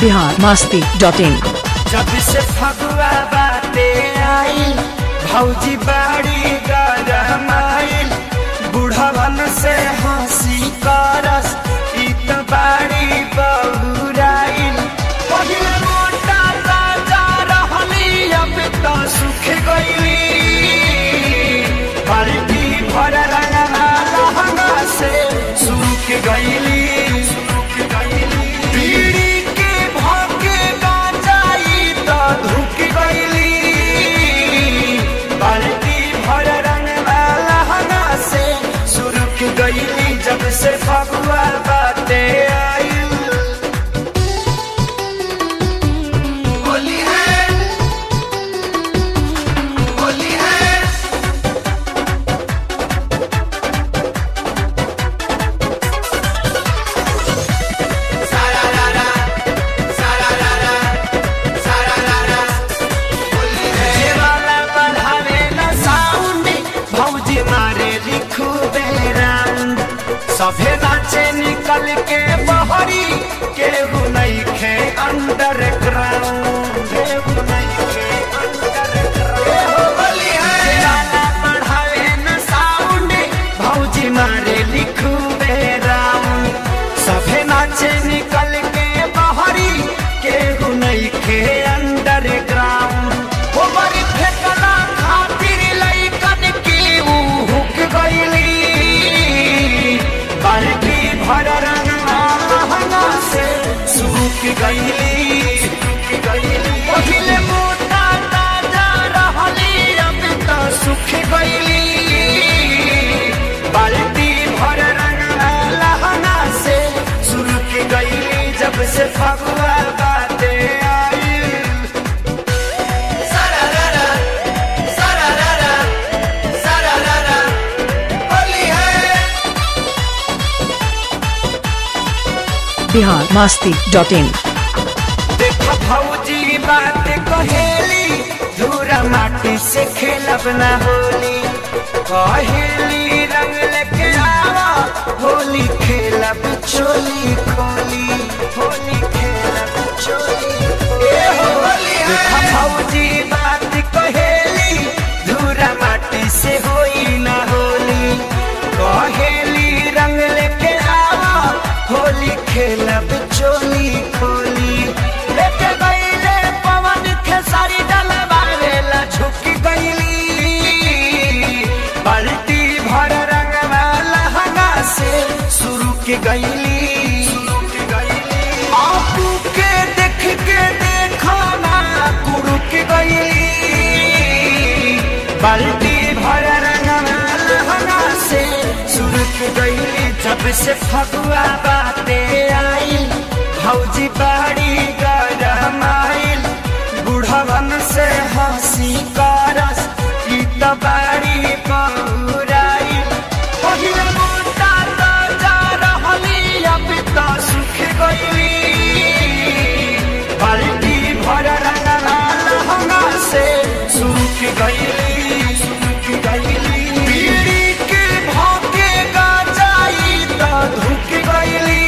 Bihar Masti dot इन जब से फगुआ बाते आई भौजी बाड़ी गरमाइल बुढ़वन से हंसी करस ई त बाड़ी बहुराइल पहिले मोटा राजा रहली अब त सुख गईली बाल्टी भर रंगना लहंगा से सूख गईली सूख गईली पीड़ी के भोगे गांजाई त धुक गईली बाल्टी भर रंगना लहंगा से सुरुक गईली जब से फगुआ बाते आई होली है होली है जेवाला बढ़ावे न साउंड भौजी मारे लिखू बेराउंड सभे नाचे निकल के बहरी केहू नहीं खे अंडरग्राउंड केहू नहीं खे अंडरग्राउंड जेवाला बढ़ावे न साउंड भौजी मारे लिखू बेराउंड सभे नाचे निकल के बहरी केहू नहीं खे अंडरग्राउंड हो बड़ी फेकला खातिर लइकन की ऊ हुक गईली बाल्टी भर रंगना लहंगा से सूख गईली सूख गईली पहिले मोटा ताजा रहली अब त सुख गईली बाल्टी भर रंगना लहंगा से सुरुक गईली जब से फगुआ बाते आई सारारारा, सारारारा, सारारारा, होली है बिहार मास्ती डॉट इन देख भौजी बात कहेली धूरा माटी से खेलब ना होली कहेली रंग लेके आवा होली खेलब चोली खोली होली खेलब चोली ए हो होली देख भौजी बात कहेली धूरा माटी से होई ना होली कहेली रंग लेके आवा होली खेलब चोली खोली लेके गईले पवन खेसारी डलवावेला झुक गईली बाल्टी भर रंगवा लहंगा से शुरू के गईली आपू के देख के देखो ना कुड़ू के गईली बाल्टी भर रंगवा लहंगा से शुरू के गईली जब से फगुआ बाते आई भौजी बाड़ी गरमाइल बुढ़वन से हंसी करस ई त बाड़ी बहुराइल पहिले मोटा ताजा रहली अब त सुख गईली बाल्टी भर रंगना लहंगा से सुख गईली सुख गईली पीड़ी के भोगे गांजाई त धुक गईली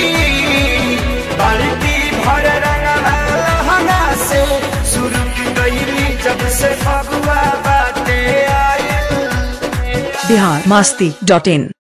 बाल्टी भर रंगना लहंगा से सुरुक गईली जब से फगुआ बाते आई बिहार मास्ती डॉट इन